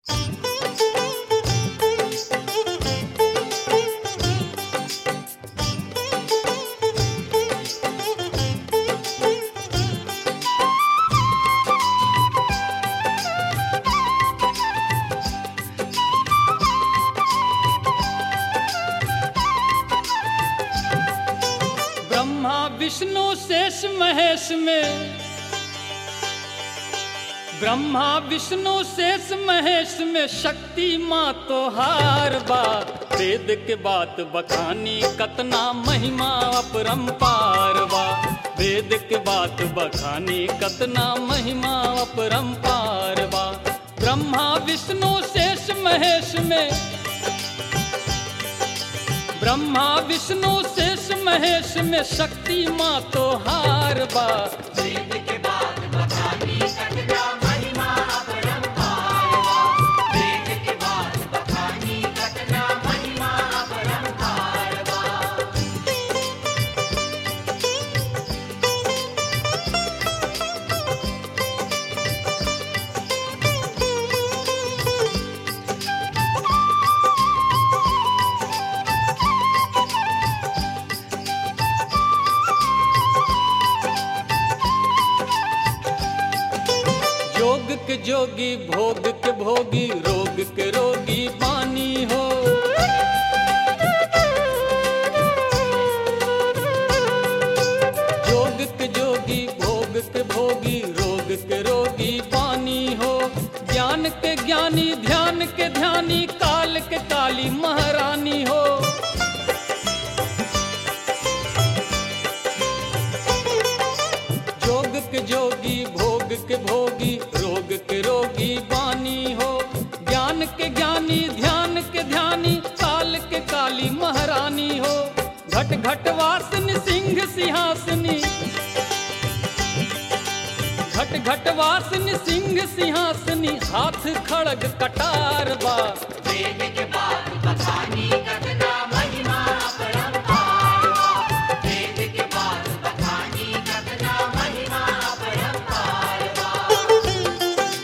विष्णु शेष महेश में ब्रह्मा विष्णु शेष महेश में शक्ति माँ तो हार बा वेद के बात बखानी कतना महिमा अपरंपार बा वेद के बात बखानी कतना महिमा अपरंपार बा ब्रह्मा विष्णु शेष महेश में ब्रह्मा विष्णु शेष महेश में शक्ति माँ तो हार बा वेद के बाद बखानी कतना महिमा अपरंपार बा वेद के बाद बखानी कतना महिमा अपरंपार बा योग के जोगी भोग के भोगी रोग के रोगी पानी हो योग के जोगी भोग के भोगी रोग के रोगी पानी हो ज्ञान के ज्ञानी ध्यान के ध्यानी काल के काली महारानी हो जोग के जोगी भोग के भोगी रोग के रोगी बानी हो ज्ञान के ज्ञानी ध्यान के ध्यानी काल के काली महारानी हो घट घट वासनी सिंह सिंहासनी घट घट वासनी सिंह सिंहासनी हाथ खड़ग कटार बा वेद के बाद बखानी कतना महिमा अपरंपार बा वेद के बाद बखानी कतना महिमा अपरंपार बा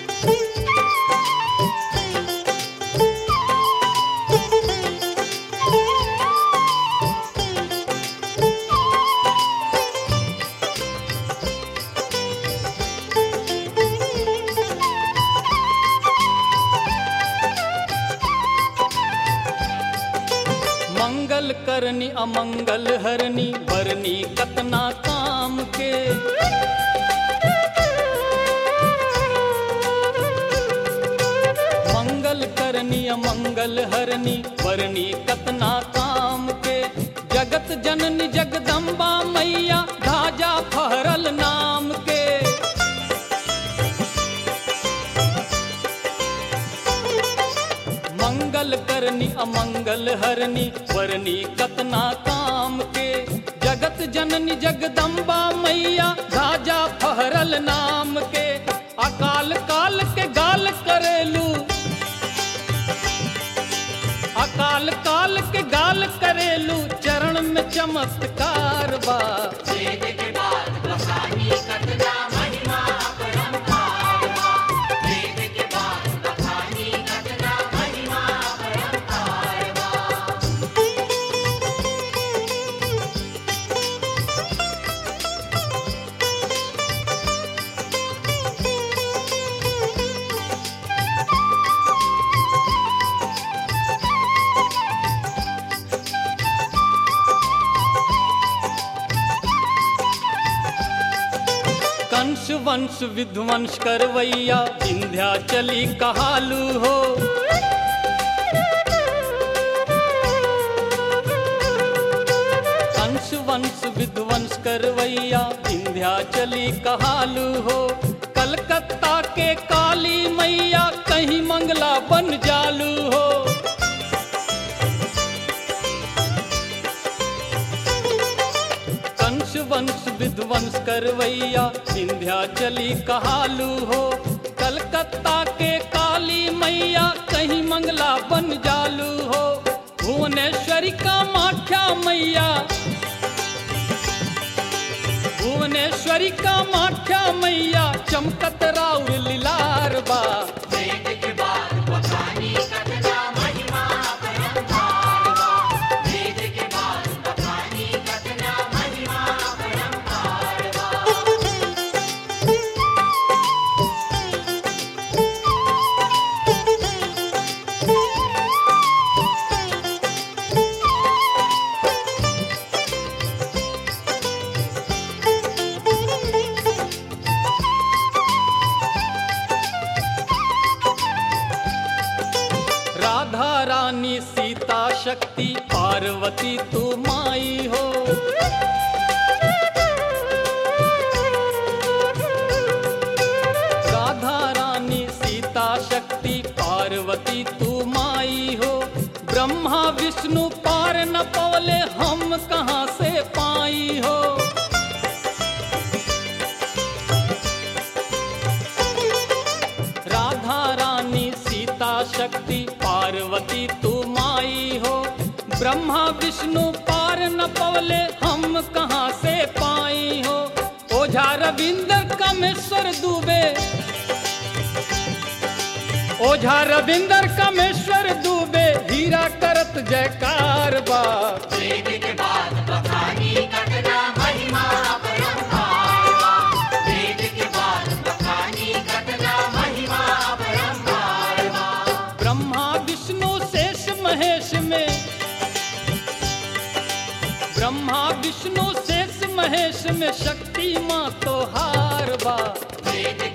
मंगल करनी अमंगल हरनी बरनी कतना काम के मंगल करनी अमंगल हरनी बरनी कतना काम के जगत जननी जगदम्बा मैया धाजा फहरल नाम के मंगल करनी अमंगल हरनी वरनी कतना काम के जगत जननी जगदम्बा मैया राजा फहरल नाम के अकाल काल के गाल करेलू अकाल काल के गाल करेलू चरण में चमत्कार बा वेद के बाद बखानी कतना महिमा अपरंपार बा वेद के बाद बखानी कतना महिमा अपरंपार बा कंस वंश विध्वंस करवैया विंध्या चली कहालू हो कंस वंश विध्वंस करवैया विंध्या चली कहालू हो कलकत्ता के काली मैया कहीं मंगला बन जालू हो कंस वंश विध्वंस करवैया विंध्याचली कहालू हो कलकत्ता के काली मैया कहीं मंगला बन जालू हो भुवनेश्वरी का माख्या मैया भुवनेश्वरी का माख्या मैया चमकत राउर लिलार बा वेद के बाद बखानी रानी सीता शक्ति पार्वती तू माई हो राधा रानी सीता शक्ति पार्वती तू माई हो ब्रह्मा विष्णु पार न पवले हम कहाँ से पाई हो राधा रानी सीता शक्ति पार्वती तू माई हो ब्रह्मा विष्णु पार न पवले हम कहाँ से पाई हो ओझा रविंदर कमेश्वर दुबे ओझा रविंदर कमेश्वर दुबे हीरा करत जयकार बा वेद के बाद बखानी कतना महिमा अपरंपार वेद के बाद बखानी कतना महिमा अपरंपार ब्रह्मा विष्णु शेष महेश में ब्रह्मा विष्णु शेष महेश में शक्ति माँ तो हार बा वेद